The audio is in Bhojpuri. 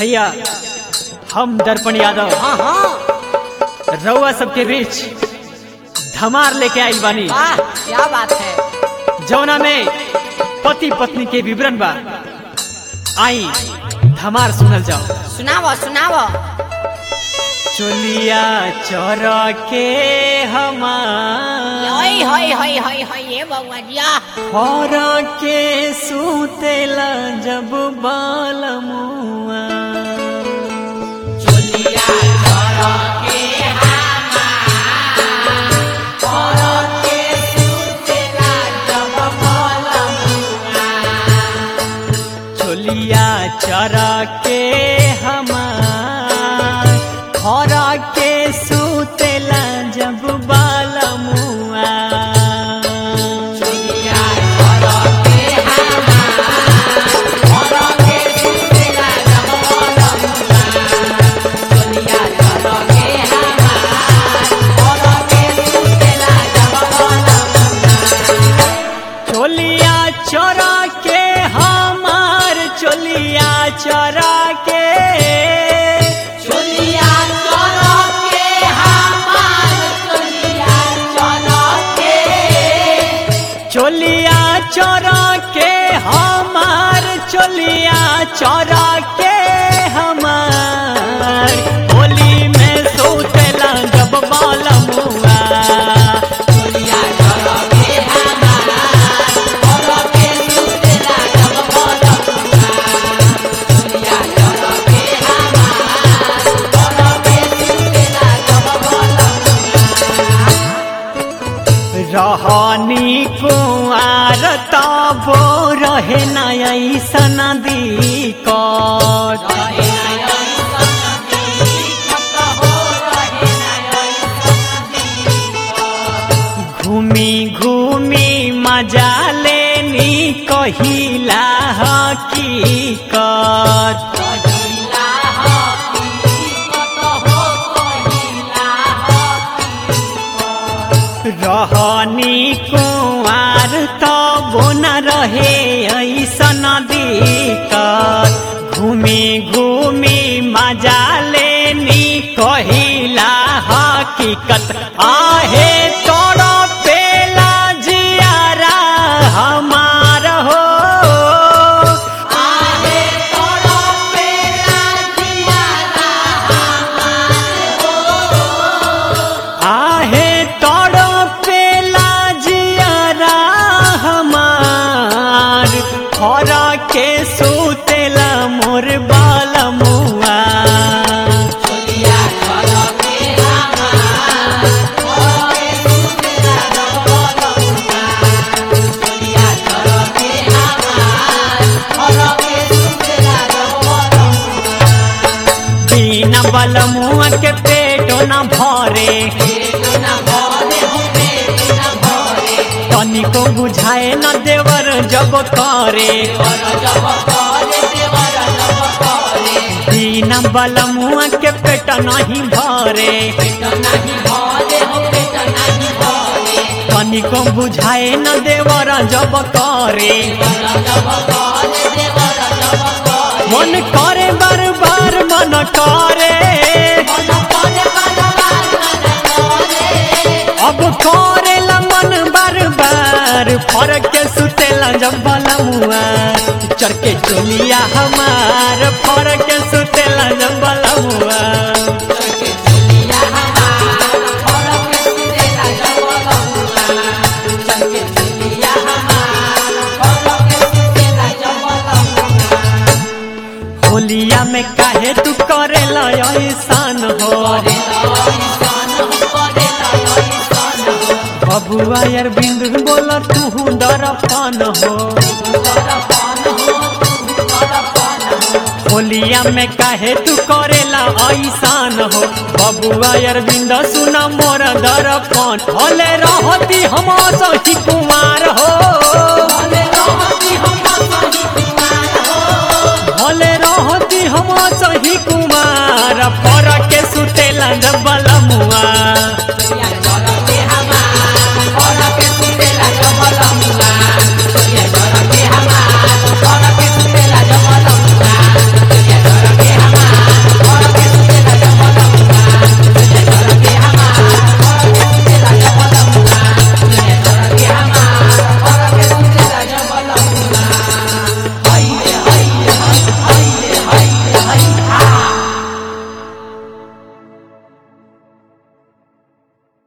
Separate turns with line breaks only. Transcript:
भैया हम दर्पण यादव
हाँ हाँ
रउआ सबके बीच धमार लेके आई बानी
वाह क्या बात है
जौना में पति पत्नी के विवरण बा आई धमार सुनल जाओ
सुनावो सुनावो
चोलिया चोर के हमार
हई हई हई हई हई ये बउआ जिया
हर के सुतेला जब बालमुआ चोलिया चरा के हमार खर के सुतेला जब बालमुआ चोलिया चरा के हमार चोलिया चरा के चोलिया चरा के हमार चोलिया चरा के हमार होली में सोतेला जब बालमुआ रहनी कुआर तबो रहे न ऐसन दिक्कत घूमी घूमी मजा लेनी कहिला हकीकत रहनी कुआर तबो न रहे ऐसन दिक्कत घूमी घूमी मजा लेनी कहिला हकीकत आहे तोड़ पेला जियारा हमार हो आहे तोड़ पेला जियारा हमार खरा के सुतेला मोर बालमुआ बिना बलमुआ के पेटो न भरे तनिको बुझाए न देवर जब करे बिना बलमुआ के पेट नहीं भरे तनिको बुझाए न देवर जब करे मन करे बार बार मन करे अब करेला मन बार बार फरक के सुतेला जब बलमुआ चढ़ के चोलिया हमार फरक के सुतेला जब बलमुआ होलिया में काहे तू करेला ऐसान हो बबुआ यार बिंदु बोला तू दरपन हो होलिया में काहे तू करेला ऐसान हो बबुआ यार बिंद सुना मोर दरपन होले रहती हम सही कुमार हो भले रहती हम सही कुमार पर